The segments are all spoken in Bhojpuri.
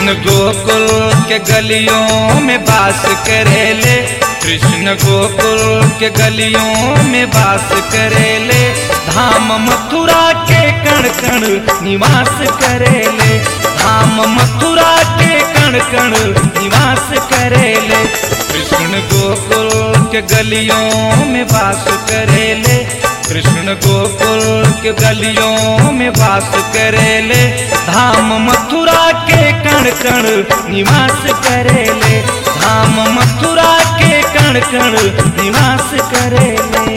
कृष्ण गोकुल के गलियों में बास करेले कृष्ण गोकुल के गलियों में बास करेले धाम मथुरा के कण कण निवास करेले धाम मथुरा के कण कण निवास करेले कृष्ण गोकुल के गलियों में बास करेले कृष्ण गोकुल के गलियों में वास करेले धाम मथुरा के कण कण निवास करेले धाम मथुरा के कण कण निवास करेले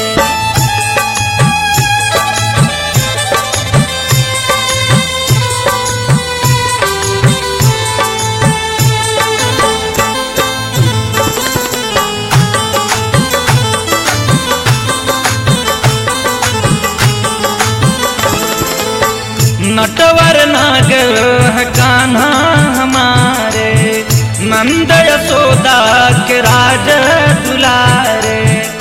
नटवर नागर है कान्हा हमारे नंद यशोदा के राज दुलारे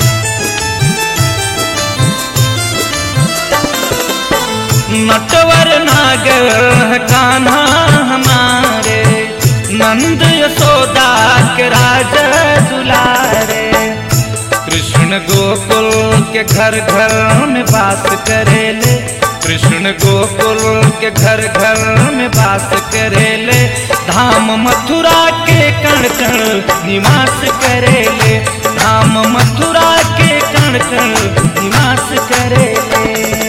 नटवर नागर है कान्हा हमारे नंद यशोदा के राज दुलारे कृष्ण गोकुल के घर घर में बास करेले कृष्ण गोकुल के घर घर में बास करेले धाम मथुरा के कण कण निवास करेले धाम मथुरा के कण कण निवास करेले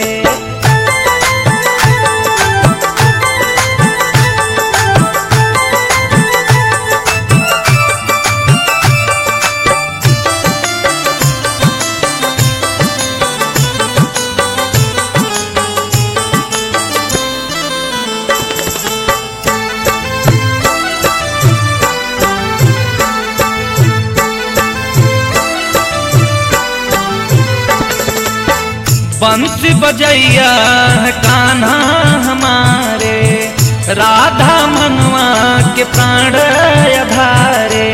बंसी बजैया है कान्हा हमारे राधा मनवा के प्राण अधारे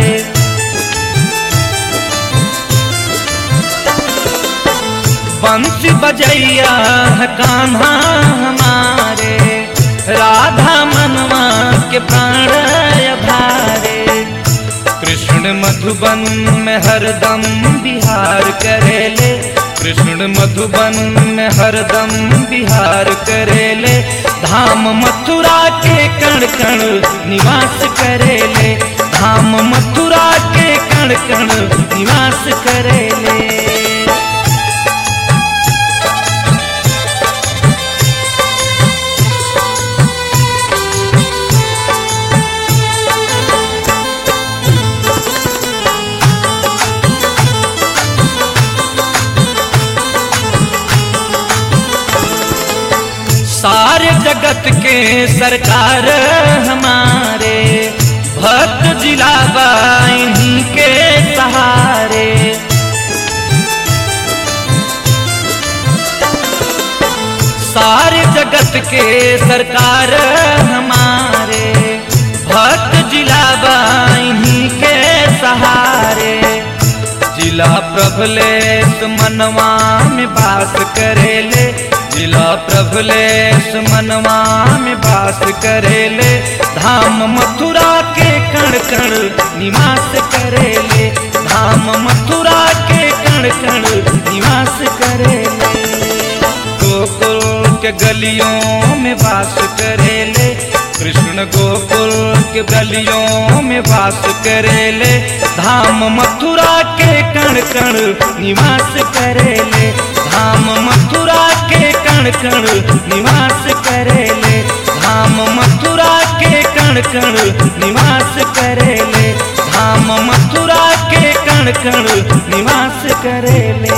बंसी बजैया है कान्हा हमारे राधा मनवा के प्राण अधारे कृष्ण मधुबन में हरदम बिहार करेले कृष्ण मधुबन में हरदम बिहार करेले धाम मथुरा के कण कण निवास करेले धाम मथुरा के कण कण निवास करेले सारे जगत के सरकार हमारे भक्त जिला इन्हीं के सहारे सारे जगत के सरकार हमारे भक्त जिला इन्हीं के सहारे जिला प्रभलेश मनवा में बास करेले जिला प्रभलेश मनवा में बास करेले धाम मथुरा के कण कण निवास करेले धाम मथुरा के कण कण निवास करेले गोकुल के गलियों में वास करेले कृष्ण गोकुल के गलियों में वास करेले धाम मथुरा के कण कण निवास करेले धाम मथुरा के कण कण निवास करेले धाम मथुरा के कण कण निवास करेले धाम मथुरा के कण कण निवास करेले